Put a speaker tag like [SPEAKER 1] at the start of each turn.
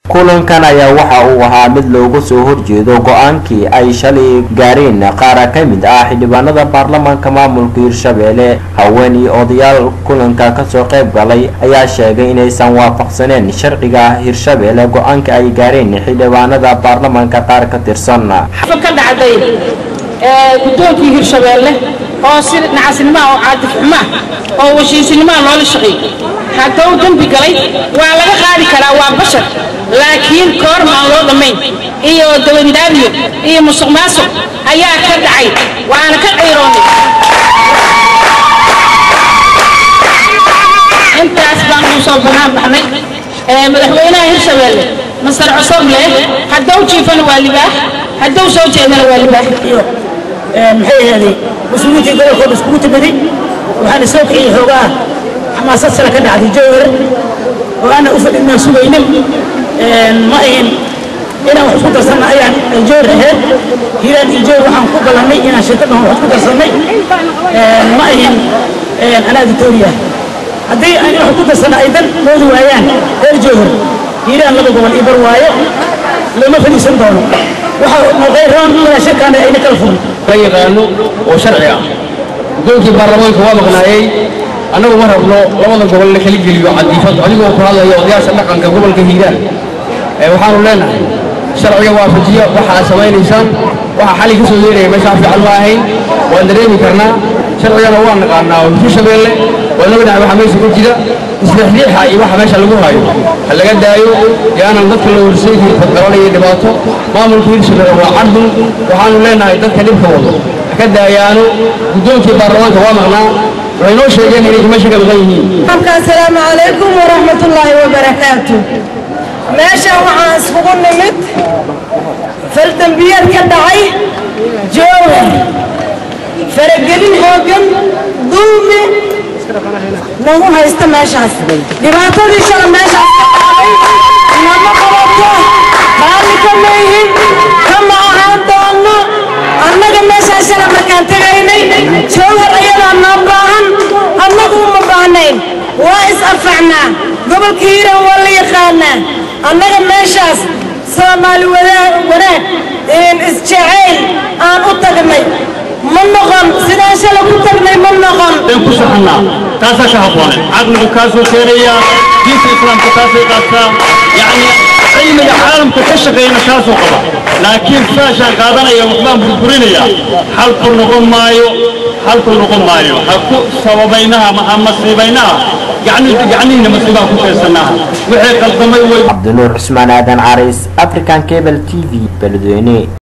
[SPEAKER 1] kulankan ayaa waxa uu ahaa mid loogu soo horjeedo go-aankii ay shalay gaareen qaar ka mid ah xildhibaanada baarlamaanka maamulka hirshabeelle haween iyo odayaal kulanka kasoo qayb galay ayaa sheegay inaysan waafaqsaneen sharciga hirshabeelle go-aanka ay gaareen xildhibaanada baarlamaanka qaar ka tirsan
[SPEAKER 2] ka dhacday guddoonkii hirshabeelle oo si nacasnimaa oo caadif xumaa oo washiisinimaa loola shaqeeyey hadduu dembi galay waa laga qaadi karaa waa bashar laakiin koorma aan loo dhammayn iyo dawandaabiyo iyo musuq maasuq ayaa ka dhacay waana ka qayroonay intaas baan ugu soo banaan baxnay madaxweynaha hirshabeelle masar cosoble hadduu jiifana waa libaax hadduu soo jeedana waa libaax
[SPEAKER 3] maxay ahaaday mas-uuliyiintii gobolkooda iskugu timiday waxaana soo kiciyey xoogaa xamaasad sare ka dhacday jowhar oo aanan u fadhinaan sugaynin ma ahin inaan wax isku darsanna ayaan jowhar ahayd hiiraan iyo jowhar waxaan ku ballannay inaan shirkaddan wax isku darsannay ma ahin anaa victoria haddii aan wax ku darsanna ay dan moodi waayaan reer jowhar hiiraan laba gobol ii bar waayo lama fadhiisan doono waxa noqday roon inaa shirkaana ayna kala fugin
[SPEAKER 4] la yaqaano oo sharci ah guddoonkii baarlamaanka waa maqnaayey annagu ma rabno labada gobol la kala geliyo cadiifad adigoo ku hadlaya odayaasha dhaqanka gobolka hiiraan waxaanu leenahay sharciga waafajiya waxa aad samaynaysaan waxa xali ka soo yeeraya meeshaa fiican ma ahayn waan dareemi karnaa sharcigana waa naqaanaa oo hirshabeelle waa naga dhahay waxa meesha ku jira isleexliixa iyo waxa meesha lagu hayo ha laga daayo yaanan dadka la horseedi fadgaranaya dhibaato maamulka hirshabeelle waa cardun waxaanu leenahay dadka dhibka wado ha ka daayaano guddoonkii baarlamaanka waa maqnaa waxay noo sheegeen inay meesha ka maqan yihiin
[SPEAKER 5] asalaamu calaykum waraxmatullaahi wabarakaatu meeshan waxaan iskugu nimid faldambiyad ka dhacay jowhar faragelin xooggan duumi nagu haysta meeshaas dhibaatadii shala meeshaas ka dhacday nama qabato raalli kama yihin kama ahaan doono annaga meeshaas shala markaan tegaynay jowhar ayadaa noo baahan annagu uma baahnayn waa is anfacnaa gobolka hiiraan waa la yaqaanaa annaga meeshaas soomaali wanaag isjacayl aan u tagnay ma noqon sidaan shala ku tagnay ma noqon
[SPEAKER 6] ku soconaa taasaa ka habboonay caqligu kaasoo keenaya diinta islaamka taasay qaadtaa yacni cilmiga caalamka ka shaqeeyana kaasoo qaba laakiin saashaan qaadanaya waxbaan burburinaya xalku noqon maayo xalku noqon maayo ha ku sababaynaha ha masiibaynaha gacnihiina masiibaa ku keensanaha wixii qaldamay way
[SPEAKER 1] cabdinuur cusmaan aadan caris african cable t v beledweyne